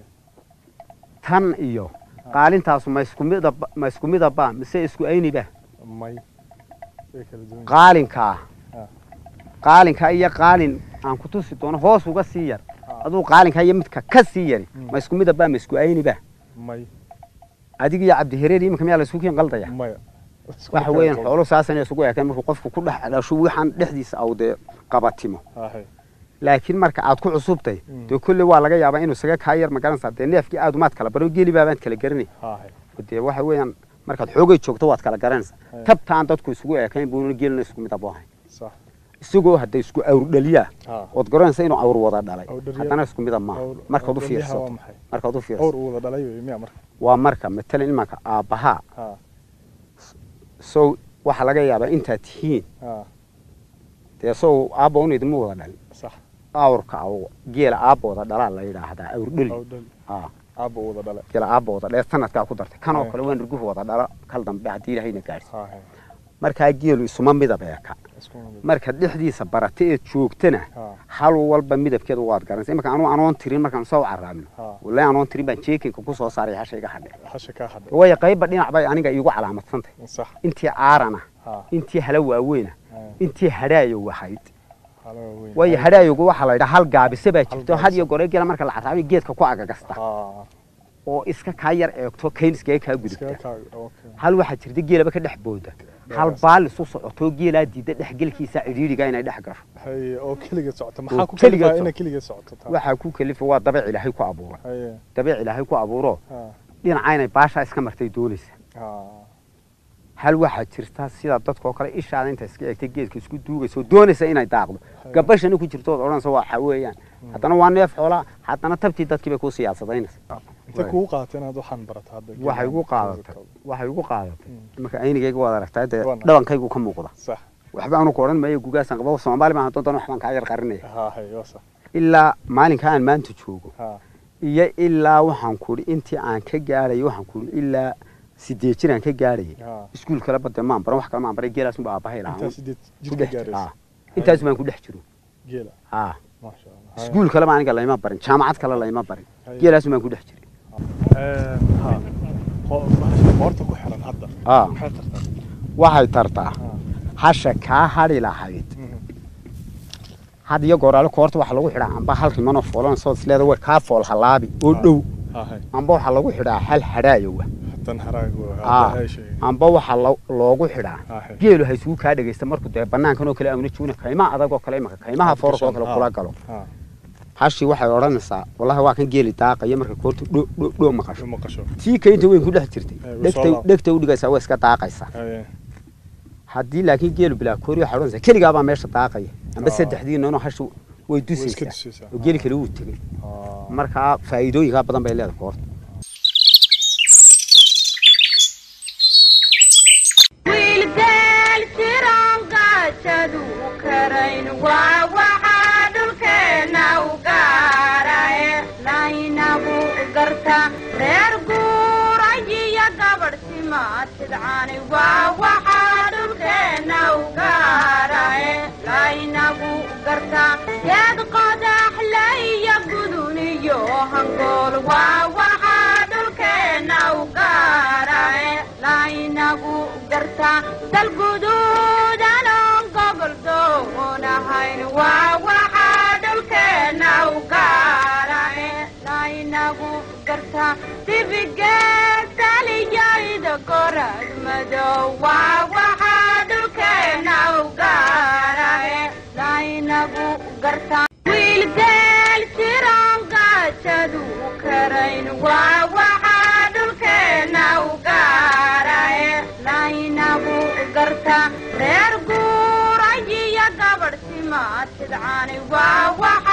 tan iyo qaalintaasu ma isku midaba ma isku midaba mise isku ayniba may way kala duwan yihiin. qaalinkaa Ah. qaalinkaa iyo qaalin aan ku tusi doono hoos uga sii yar aduu qaalinkaa iyo midka ka sii yari ma isku midaba ma isku ayniba may adiga iyo cabdihareer iminka miyaa la isku kiin qaldaya maya waxa weeyaan xoolo saasan isugu ekeen markuu qofku ku dhex dhasho waxaan dhexdiisa aw dee qabatimo Haahay. laakiin marka aad ku cusubtay Mm. dee kolley waa laga yaabaa inuu isaga kaa yar magaranaysaa dee neefkii aad umaad kala baro geeli baabaad kala garanay Haahay. dee waxa weeyaan markaad xoogay joogto waad kala garanaysaa Haya. tabta aan dadku isugu ekayn buuna geelina isku mid abo ahayn sax isagoo hadday isku awr dhaliyaa Haa. ood garanaysa inuu awr wada dhalay Awr dhaliya- haddana isku mida maaha awr- markaad u awr dhaliyaha waa fiirsato maxay? markaad u awr fiirsato uu wada dhalay wey miya marka waa marka matalan imanka aabbahaa Haa. sow waxaa laga yaabaa intaad tihiin Haa. dee sow aabba un idinma wada dhalin sax awrka aw geela aabba wada dhalaa la yidhaahdaa awr dhali awr dhali Haa. aabba uu wada dhalay geela aabba wada dhale sanadkaa ku dartay kan oo Haya. kale waan riguhu wada dhala kal dambe haddii ilaahayna gaadhsi Haahay. markaa geelu isuma midab eeka Isku mid. markaad dhexdiisa barata eed joogtana Haa. hal walba midabkeeda waad garanaysa imanka anuu anoon tirin markaan soo caraabno Haa. wallahi anoon tirin baan jeekinka ku soo saaray hasha iga hadhe hasha kaa hadhay waayo qaybba dhinac bay aniga iigu calaamadsantahy sax intii caarana Haa. intii hala waaweyna Haya. intii hadhaayo wahayd Hala weyn. waayo hadhaayogu waxaa la yidhaha hal gaabise baa jirto gaabise. had iyo gore geela marka la caraabiyo geedka ku agagasta Haa. oo iska kaa yar eegto kayn iskaga kaa gudubta Iskaga kaa- okay. hal waxaa jirta geelaba ka dhex booda hal baal isu socoto geelaa diida dhexgelkiisa cidhiidhiga inay dhex gasho Haye, oo keliga socota Oo maxaa ku keligeed kalifaa socota. inay keliga socoto taa? waxaa ku kalifa waa dabeec ilaahay ku abuuray Haye. dabeec ilaahay ku abuuro Haa. dhinaca inay baashaa iska martay doonaysa Haa. hal waxaa jirta sida dadkoo kale ishaada inta iska eegtay geedka isku duugaysa oo doonaysa inay daaqdo gabashana ku jirto ood odhanaysa waa waxa weeyaan haddana waa neef xoolaa haddana tabtii dadkii bay ku siyaasadaynaysa intee kugu qaadatay inaad waxaan barato hadda waxay igu qaadatay waxay igu qaadatay marka aynigayga waad aragtaa dee Waa nahay. dhabankaygu ka muuqda sax waxba anu ku odhan maayo gugaasaan qabo soomaali baan doontan waxbaan kaa yar qarinaya Haahay, waa sax ilaa maalinka aan maanta joogo Haa. iyo ilaa waxaan kuri intii aan ka gaadhayo waxaan kuri ilaa sideed jir aan ka gaadhayay Haa. iskuul kale bade maan baran wax kale maan baray geelaas unba aabbahay lahaa intaa sideed jir ku ka dhex jiro. gaaraysa Haa. intaas baan ku dhex jiro geela haa maasha allah Haye. iskuul kaleba aniga layma barin jaamacad kale layma barin Haye. geelaas baan ku dhex jiray Een, haa. Qo- bahasha qoorta ku xiran hadda Haa. maxay tartaa waxay tartaa hasha kaa hadhi lahayd had iyo gooraale koorta waxaa lagu xidhaa amba hal rimanoo foolanaysood isleeda way kaa fool halaabi oo dhow Haahay. amba waxaa lagu xidhaa hal hadhaayowa tan haraago Aa, hadda ay sheegay amba waxaa lo- loogu xidhaa Haahay. geelu ha isugu kaa dhegaysta markuu dee banaankan oo kale aamuna joogna kaymaha adag oo kale imaka kaymaha foorka oo kale Haa. kula galo Haa. hashii waxay odhanaysaa wallahi waa kan geeli daaqaya marka koortu dho dho dho maqasho maqasho tii kaynta weyn ku dhex jirtay Ee, wuu soo dhegtay laab- dhegtay u dhigaysaa waa iska daaqaysaa Haye. haddii laakiin geelu bilaa koori waxay odhanaysaa keligaabaa meesha daaqaya amba Aa. saddexdii noonoo hashu way Way iska dusaysaa dusaysaa. oo geeli kale wuu tegey Haa. markaa faa'iidooyinkaa badan bay leedahay koorta wiilgeel siran gaajadu karayn waa waxaa dhulkeenna u gaarae laynagu garta reer guurayiyo gabadh simaatidcani waa waxaa dhulkeenna u gaarae laynagu garta geed qodaxle iyo gudun iyo hangool waa waxa waxa